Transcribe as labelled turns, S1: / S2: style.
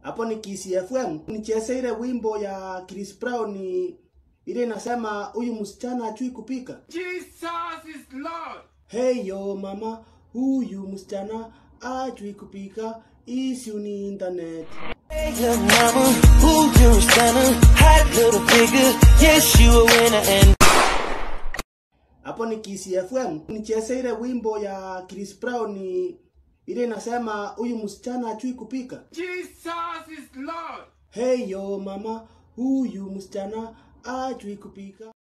S1: hapo ni Kiss FM. Nicheze ile wimbo ya Chris Brown ile inasema huyu msichana ajui kupika.
S2: Jesus is Lord.
S1: Hey yo mama, huyu msichana ajui kupika, isiu ni internet.
S3: Hey, young mama, who you stunner, hot little figure, yes you a winner and
S1: Hapo ni Kiss FM. Nicheze ile wimbo ya Chris Brown ile inasema huyu msichana ajui kupika.
S2: Jesus is Lord.
S1: Hey yo mama, huyu msichana ajui kupika.